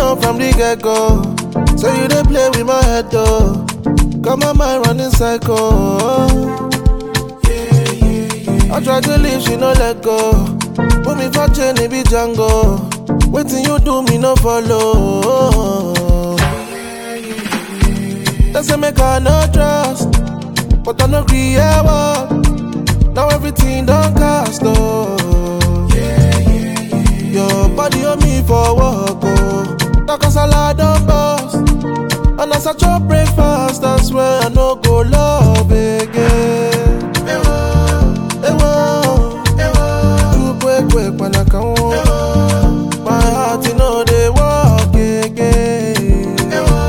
know from the get go. So you dey play with my head though. Got my mind running psycho. I try to leave, she no let go. Put me for chain, it be Django. Waiting you do me no follow. They say make I no trust, but I no agree ever. Now everything done cast oh. Your body on me for work oh. Like a salad on bust, and as I chop breakfast, that's where I no go love again. Ewo, ewo, quick, quick, when I come home. My heart, you know, they walk again.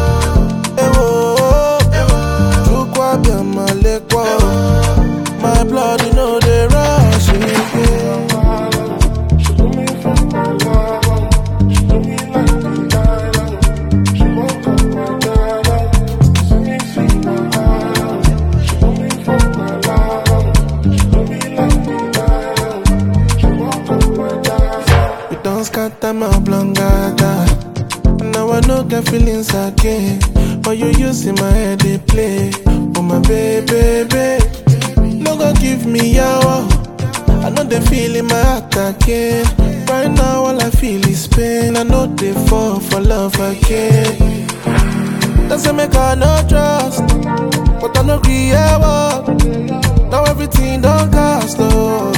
Ewo, chukwa bia malekwa. My blood, you know, they rush again. She do me from my love, she do me like the island. She won't come my darling, see me see my heart. She do me from my love, she do me like the island. She won't come my darling. You don't scatter my blangata. Now I no get feelings again. But you using my head, they play. Oh my baby, baby. No go give me yawa. I know they feel in my heart again. Right now, all I feel is pain. I know they fall for love again. They say make I no trust, but I no agree ever. Now everything done cast oh.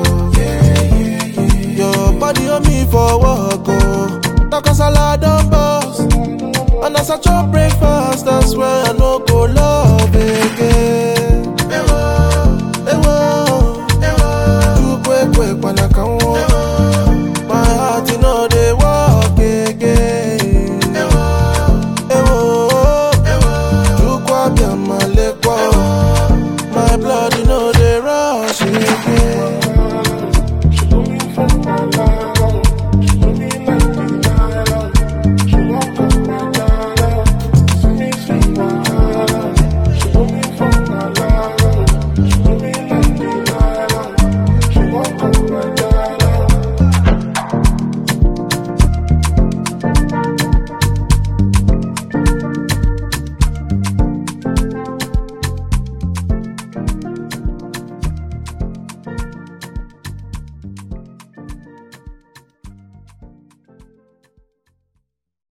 Your body on me for work oh. Like a salad on bus, and as I chop breakfast, that's where I no go love.